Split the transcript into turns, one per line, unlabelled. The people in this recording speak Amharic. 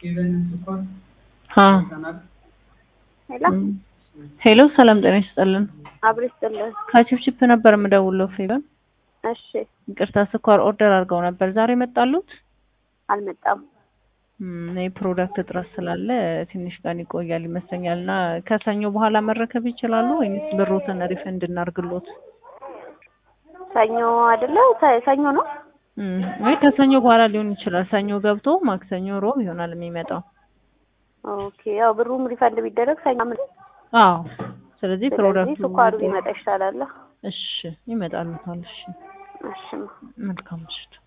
ሄሎ
ሄሎ ሰላም ጤና ይስጥልን።
አብሮ ይስጥልን።
ከቺፕቺፕ ነበር የምደውለው ፌቨን።
እሺ
ይቅርታ ስኳር ኦርደር አድርገው ነበር ዛሬ መጣሉት?
አልመጣም።
እም፣ የፕሮዳክት እጥረት ስላለ ትንሽ ቀን ይቆያል ይመስለኛል እና ከሰኞ በኋላ መረከብ ይችላሉ ወይስ ብሮትን ሪፈንድ እናርግሎት?
ሰኞ አይደለ? ሰ- ሰኞ ነው።
እም፣ ወይ ከሰኞ በኋላ ሊሆን ይችላል። ሰኞ ገብቶ ማክሰኞ፣ ሮብ ይሆናል የሚመጣው።
ኦኬ ያው ብሩም ሪፈንድ ቢደረግ ሰኞ ምን
አዎ። ስለዚህ
ስለዚህ
ፕሮዳክቱ
ስኳሩ ቢመጣ ይሻላል።
እሺ፣ ይመጣሉታል። እሺ፣
እሺ
መልካም ምሽት።